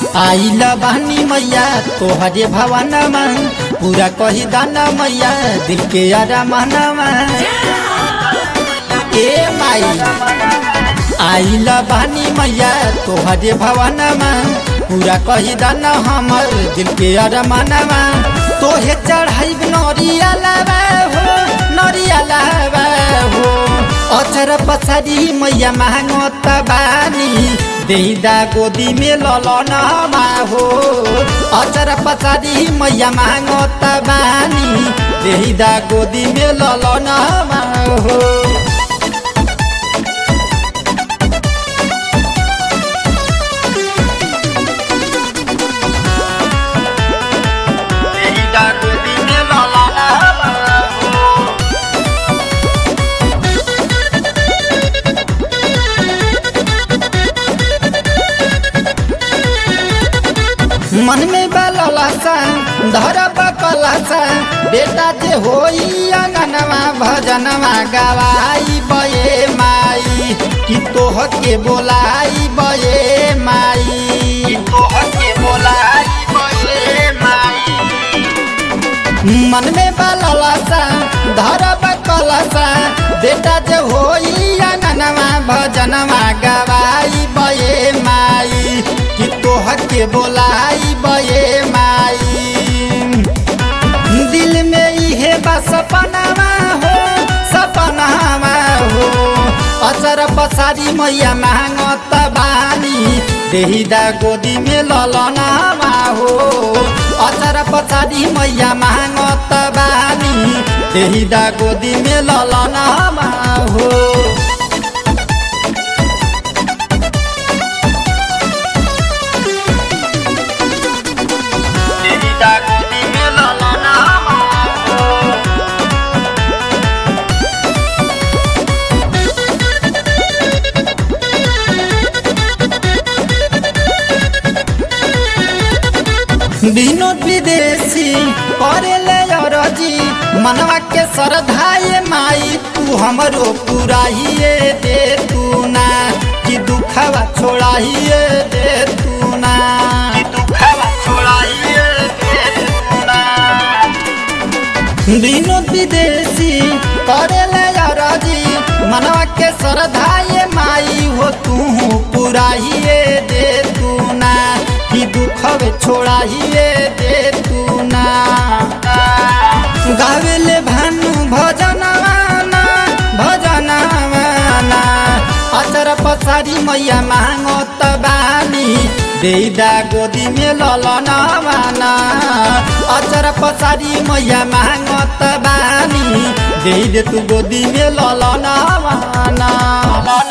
आइल बानी मैया तोहरे भवनमा पूरा कही दाना मैया दिल के अरमानमा ए माई आइल बानी मैया तोहरे भवनमा पूरा कही दाना हमर दिल के अरमानमा तोहे चढ़ाई नरिया लावा हो नरिया लावा हो अचर पछाडि मैया मागत बानी देहिदा गोदी में ललनमा हो अचर पछाडि मैया मागत बानी देहिदा गोदी में ललनमा हो देहिदा गोदी में ललनमा हो मन में बललासा धर बकलासा बेटा जे होई अंगनवा भजनवा गवाई बये माई कि तोह के बोलाई बये माई तोह के बोलाई बये माई मन में बललासा धर बकलासा बेटा जे होई अंगनवा भजनवा गवाई बये माई कि तोह के बोलाई बये माई दिल में इहे बा सपनावा हो सपनावा हो अचर पछाडि मैया मागत बानी देहिदा गोदी में ललनावा हो अचर पछाडि मैया मागत बानी देहिदा गोदी में ललनावा हो देहिदा गोदी में ललनावा हो विनोद विदेशी करेले अरजी मनवा के श्रद्धाए माई तू हमरो पुराहिए दे तू ना कि दुखवा छोड़ाहिए दे तू ना कि दुखवा छोड़ाहिए दे तू ना विनोद विदेशी करेले अरजी मनवा के श्रद्धाए माई हो तू पुराहिए दे तू ना कि दुखवे छोड़ाहिए दे तू ना गावेले भानु भजनवाना भजनवाना अचर पछाडि मैया मागत बानी देइदा गोदी में ललनवाना अचर पछाडि मैया मागत बानी देइदे तू गोदी में ललनवाना